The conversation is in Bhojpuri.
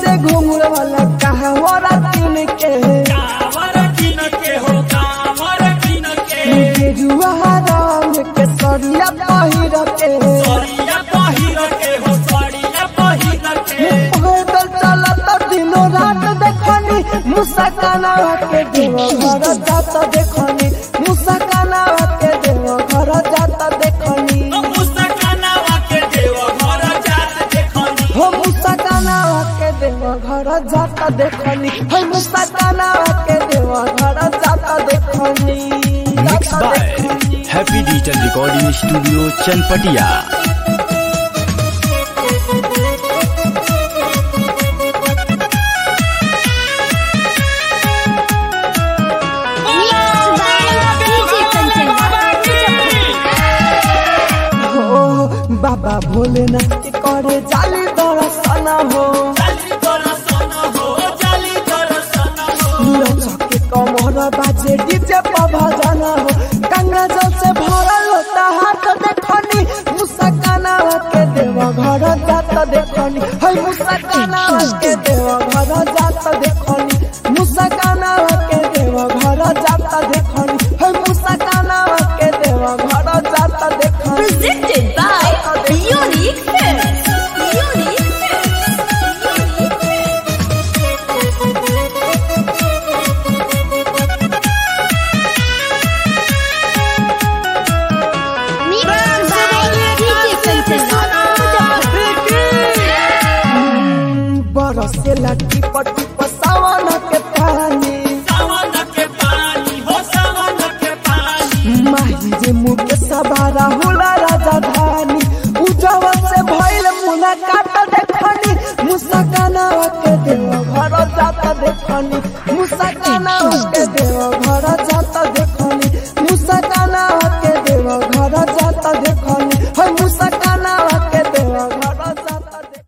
से घुंघरू वाला कहवरा किन के कावर किन के हो कावर किन के गेरुआ रंग के सरिया पहिर के सरिया पहिर के हो सरिया पहिर के पैदल चलत दिनो रात देखनी मुसकाना के देव घर जात देखनी मुसकाना के देव घर जात देखनी मुस्कानावा के देव घर जात देखनी हो मुसकाना के देव घर जात देखनी हो मुसकाना के देव घर जात देखनी mix by happy digital recording studio Chanpatia हो बाबा भोलेनाथ के करे जाली दर्शन हो जाली दर्शन हो जाली दर्शन हो लचके कमर बाजे डीजे पर भजन हो गंगा जल से भरल होता हाथ देखनी मुसकाना के देव घर जात देखनी है मुसकाना के देव घर जात देखनी मुसकाना के देव घर जात देखनी है मुसकाना के देव घर जात देखनी Presented by Unique Films. Unique Films. बरसे लटी पटी पसावन के पानी सावन के पानी हो सावन के पानी माही रे मुके सवारा होला राजधानी उजव से भइल मुलाकात देखनी मुसकाना के देव घर जात देखनी मुसकाना के देव घर